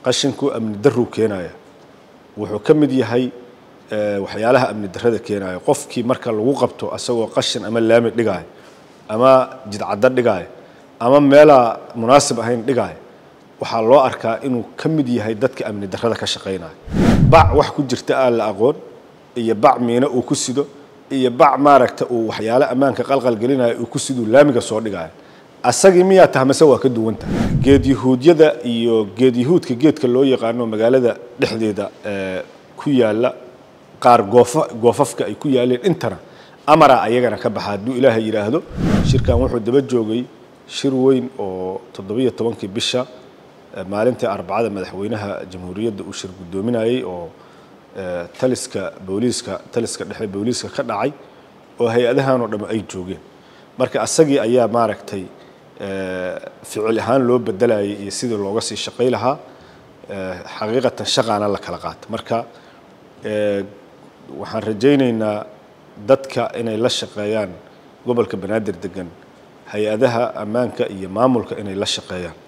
qashinku amni daruu keenaya wuxuu ka mid yahay waxyaalaha amni darrada keenaya qofkii marka lagu qabto asagoo qashin ama laami dhigaayo ama jidcaddo dhigaayo ama meelaa munaasib ahayn dhigaayo waxaa loo arkaa inuu ka mid yahay dadka amni darrada ka shaqaynaya bac wax ku jirta aan la aqoon iyo bac miino uu ku sido iyo bac maaragta uu waxyaale ammaanka qalqalgelinaya uu ku siduu laamiga soo dhigaayo asagii miyaa tahmase waa ka duwan tahay geed yahuudyada iyo geed yahuudka geedka loo yaqaano magaalada dhexdeeda ku yaalla qaar goofa goofafka ay ku yaaleen intana amara ayagana ka baxa hadduu ilaahay yidhaahdo shirkan wuxuu daba joogay shir weyn oo toddobiyo tobankii bisha maalintii arbacada madaxweynaha jamhuuriyadda uu shir guddoominayey oo taliska booliiska taliska dhexe booliiska ka dhacay oo hay-adahan oo dhamme ay joogeen marka asagii ayaa maaragtay ficil ahaan loo bedelayay iyo sidii looga sii shaqay lahaa xaqiiqatan shaqaana la kala qaata marka waxaan rajaynaynaa dadka inay la shaqeeyaan gobolka banaadir degan hay-adaha ammaanka iyo maamulka inay la shaqeeyaan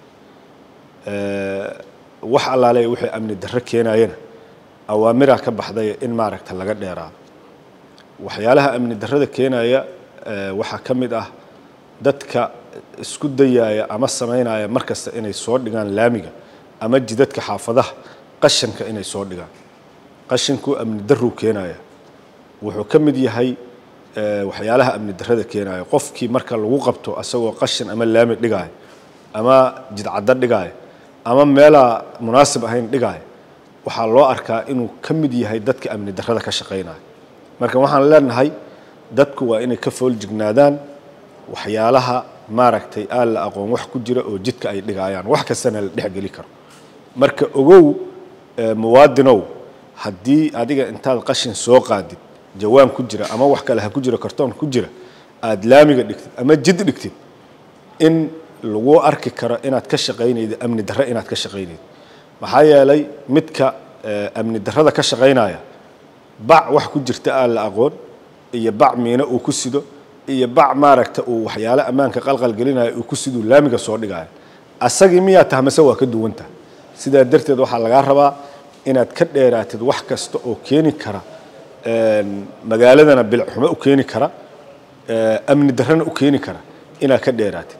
wax allaale wixii amni darro keenayana awaamiraa ka baxday in maaragta laga dheeraado waxyaalaha amni darrada keenaya waxaa ka mid ah dadka isku dayaaya ama samaynaya mar kasta inay soo dhigaan laamiga ama jidadka xaafadaha qashanka inay soo dhigaan qashinku amni daruu keenaya wuxuu ka mid yahay waxyaalaha amni darrada keenaya qofkii marka lagu qabto asagoo qashin ama laami dhigaayo ama jidcaddo dhigaayo ama meelaa munaasib ahayn dhigaayo waxaa loo arkaa inuu ka mid yahay dadka amni darrada ka shaqaynaya marka waxaan leenahay dadku waa inay ka fool jignaadaan waxyaalaha maaragtay aan la aqoon wax ku jira oo jidka ay dhigaayaan wax kastana la dhexgeli karo marka ogow muwaadinow haddii adiga intaad qashin soo qaadid jawaan ku jira ama wax kale ha ku jiro kartoon ku jira aada laamiga dhigtid ama jid dhigtid in lagu arki karo inaad ka shaqaynaydo amni darre inaad ka shaqaynaydo maxaa yeelay midka amni darrada ka shaqaynaya bac wax ku jirta aan la aqoon iyo bac miino uu ku sido iyo bac maaragta uu waxyaale ammaanka qalqalgelinaya uu ku siduu laamiga soo dhigaayo asagii miyaa tahmase waa ka duwan tahay sidaa darteed waxaa lagaa rabaa inaad ka dheeraatid wax kasta oo keeni kara magaaladana bilxumo u keeni kara amni darrana u keeni kara inaad ka dheeraatid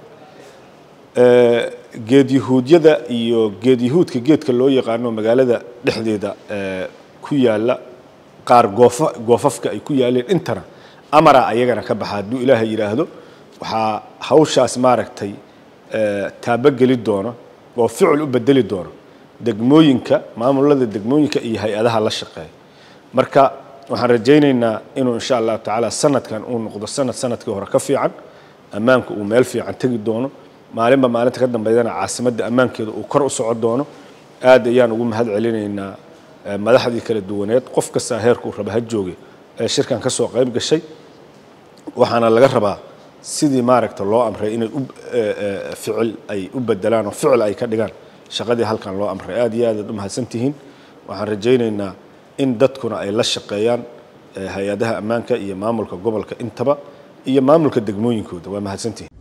geed yahuudyada iyo geed yahuudka geedka loo yaqaano magaalada dhexdeeda ku yaalla qaar goofa goofafka ay ku yaaleen intana amara ayagana ka baxa hadduu ilaahay yidhaahdo waxaa hawshaas maaragtay taabogeli doono oo ficil u bedeli doono degmooyinka maamulada degmooyinka iyo hay-adaha la shaqeeya marka waxaan rajaynaynaa inuu insha allahu tacaala sanadkan uu noqdo sanad sanadkii hore ka fiican ammaanku uu meel fiican tegi doono maalinba maalinta ka dambeydana caasimadda ammaankeeda uu kor u soco doono aad ayaan ugu mahad celinaynaa madaxdii kala duwaneed qof kastaa heerkuu raba ha jooge ee shirkan ka soo qayb gashay waxaana laga rabaa sidii maaragta loo amray inay ficil ay u bedelaan oo ficil ay ka dhigaan shaqadii halkan loo amray aad iyo aad aad u mahadsantihiin waxaan rajaynaynaa in dadkuna ay la shaqeeyaan hay-adaha ammaanka iyo maamulka gobolka intaba iyo maamulka degmooyinkooda waa mahadsantihiin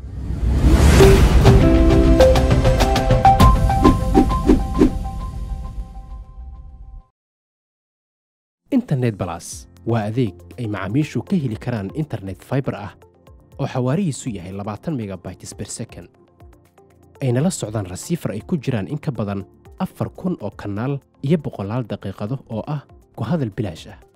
internet balas waa adeeg ay macaamiishu ka heli karaan internet faibar ah oo xawaarihiisu yahay labaatan megabytes ber second ayna la socdaan rasiifar ay ku jiraan in ka badan afar kun oo kanaal iyo boqolaal daqiiqado oo ah ku hadal bilaash ah